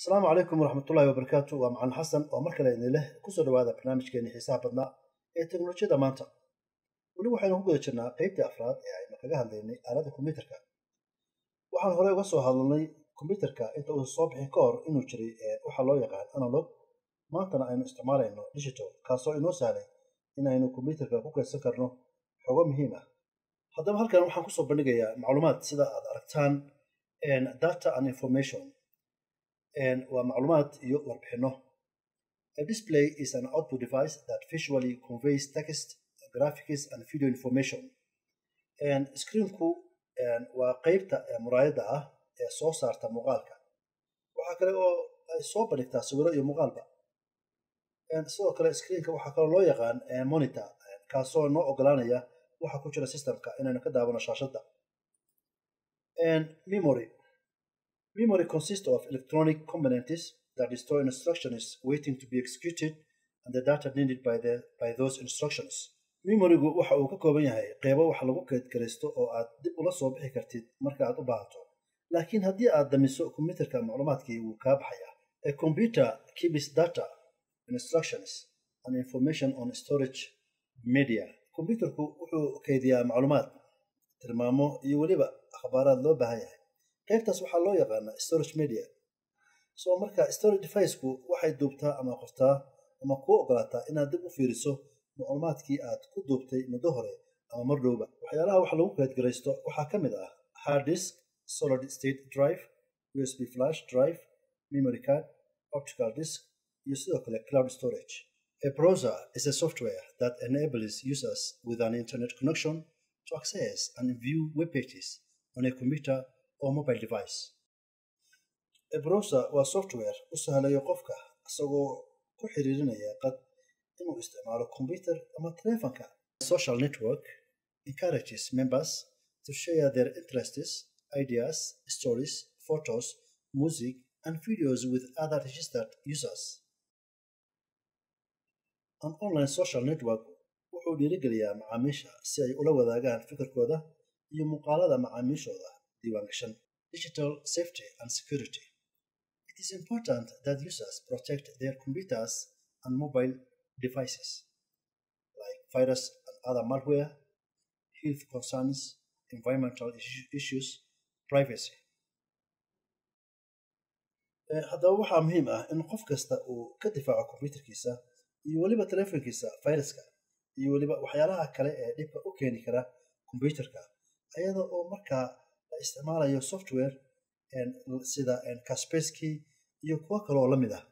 asalaamu calaykum waraxmatullaahi wabarakaatu waa macalin xasan oo mar kale idin leh kusoo dhawaada barnaamijkeeni xiisaha badnaa ee teknolojiyada maanta weli waxaynu ku guda jirnaa qeybtii afraad ee aynu kaga hadlaynay aaladda kombyuterka waxaan horey uga soo hadalnay kombyuterka inta uusan soo bixin ka hor inuu jiray waxaa loo yaqaan analog maantana aynu isticmaalayno digital kaasoo inoo sahlay in aynu kombyuterka ku kaydsan karno xogo muhiim ah haddaba halkan waxaan kusoo bandhigayaa macluumaad sida aad aragtaan data and information waa macluumaad iyo warbixino a display is an output device that visually conveys text graphics and video information screenku waa qeybta muraayadda ah ee soo saarta muuqaalka waxaa kale oo ay soo bandhigtaa sawiro iyo muuqaalba sidoo kale screenka waxaa kaloo loo yaqaan monitor kaasoo noo ogolaanaya waxa ku jira systemka inaynu ka daawano shaashadda memory Memory consists of electronic components that store instructions waiting to be executed and the data needed by, the, by those instructions. Memorygu waxa uu ka kooban yahay qeybo wax lagu kaydgaraysto oo aad dib ula soo bixi kartid marka aad u baahato laakiin haddii aad damiso kombiyuutarka macluumaadkii wuu kaa baxaya a computer keeps data instructions and information on storage media kombiyuutarku wuxuu kaydiyaa macluumaad tilmaamo iyo weliba akhbaaraad loo baahan yahay qaybtaas waxaa loo yaqaanaa storage media soo marka storage deviceku waxay duubtaa ama qortaa ama kuu ogolaataa inaad dib u fiiriso macluumaadkii aad ku duubtay muddo hore ama mar dhowba waxyaalaha wax lagu kaydgaraysto waxaa ka mid ah hard disk solid state drive usb flash drive memory card optical disk iyo sidoo kale cloud storage a browser is a software that enables users with an internet connection to access and view web pages on a computer mobile device a browser waa software u sahlayo qofka isagoo ku xiriirinaya qad inuu isticmaalo computer ama telefonka social network encourages members to share their interests ideas stories photos music and videos with other registered users an online social network wuxuu dhiirigeliyaa macaamiisha si ay ula wadaagaan fikirkooda iyo muuqaalada macaamiishooda diiwaangashan digital safety and security. It is important that users protect their computers and mobile devices like virus and other malware, health concerns, environmental issues, privacy. haddaba waxaa muhiim ah in qof kasta uu ka difaaco kombyuterkiisa iyo weliba telefonkiisa viruska iyo weliba waxyaalaha kale ee dhibka u keeni kara kombyuterka ayada oo markaa la isticmaalayo software sida kaspersky iyo kuwo kaloo la mid ah